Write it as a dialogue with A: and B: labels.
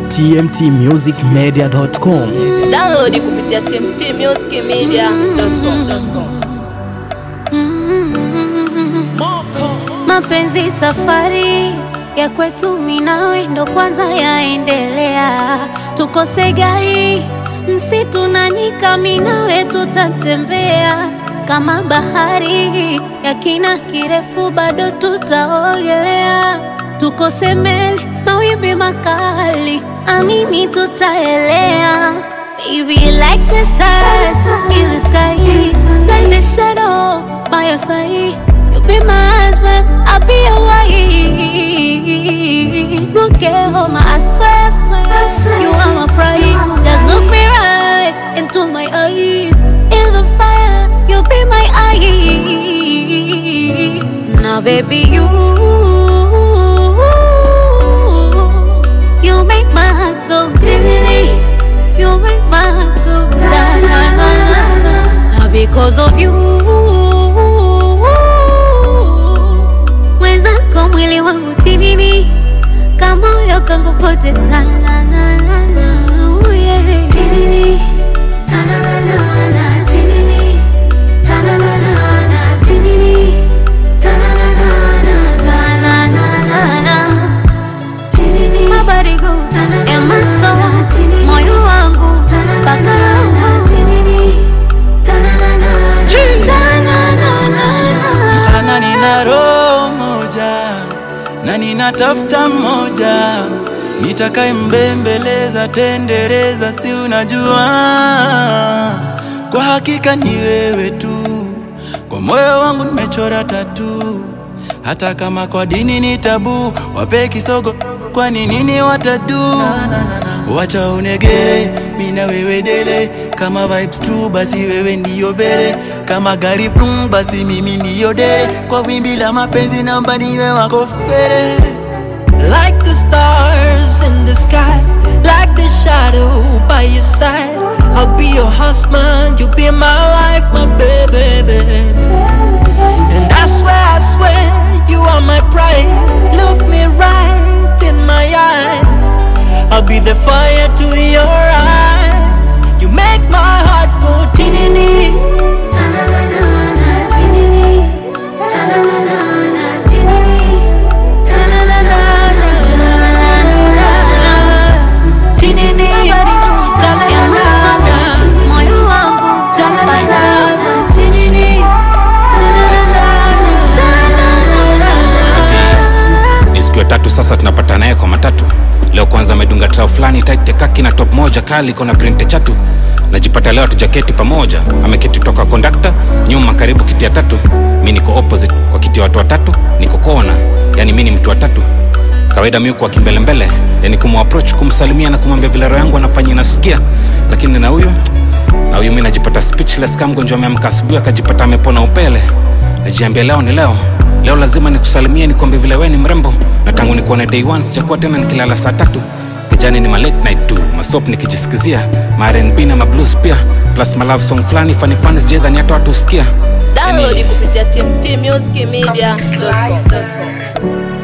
A: tmtmusicmedia.com.
B: Download kupitia tmtmusicmedia.com.
C: Mapenzi safari ya kwetu mimi nawe ndo kwanza yaendelea, tukose gari msitu na nyika, mimi nawe tutatembea kama bahari ya kina kirefu, bado tutaogelea, tukose meli mawimbi makali, amini tutaelea. Baby, like the stars in the sky, like the shadow by your side. You be my husband, I'll be your wife. No care home, I swear, I swear, you are my pride. Just look me right into my eyes. In the fire, you'll be my eye. Now, baby, you, you make my heart go diddly. You make my heart go da na na na na. Now, because of you. mwenzako mwili wangu tinini kamoyo kangu kote tananana tinini tananana tinini tananana tinini tananana tananana tinini mabadiliko ya maso moyo wangu mpaka roho tinini tananana tananana
D: Ana nina roho moja na ninatafuta mmoja nitakaye mbembeleza tendereza, si unajua, kwa hakika ni wewe tu, kwa moyo wangu nimechora tatu, hata kama kwa dini ni tabu, wape kisogo, kwani nini watadu? Wacha unegere, mina wewe dele, kama vibes tu, basi wewe ndiyo vere, kama gari brum, basi mimi ndiyo dere, kwa wimbi la mapenzi namba niwe wako fere.
E: Like the stars in the sky, like the shadow by your side. I'll be your husband, you'll be my wife, my baby, baby. And I swear, I swear, you are my pride. Look me right in my eyes. I'll be the fire to your eyes. You make my heart go tinini. Tinini. Ta-na-na-na-na.
C: moyo wangu
E: Ta-na-na-na-na. Tinini. Ta-na-na-na-na.
F: ni siku ya tatu sasa tunapata naye kwa matatu leo kwanza amedunga trao fulani tight kaki na top moja kali iko na printe chatu najipata leo tujaketi pamoja ameketi toka kondakta nyuma karibu kiti ya tatu mi niko opposite kwa kiti ya watu watatu niko kona yani mi ni mtu watatu kawaida mi kwa kimbelembele yani kumapproach kumsalimia na kumwambia vile roho yangu anafanya inasikia lakini na huyu na huyu mi najipata speechless kama mgonjwa ameamka asubuhi akajipata amepona upele najiambia leo ni leo leo lazima nikusalimie nikwambie vile we ni mrembo na tangu nikuone day one sijakuwa tena nikilala saa tatu kijani ni ma late night tu masop nikijisikizia ma rnb na mablues pia plus ma love song fulani fanifani sijaidhani hata watu husikia
B: Download kupitia tmtmusicmedia.com.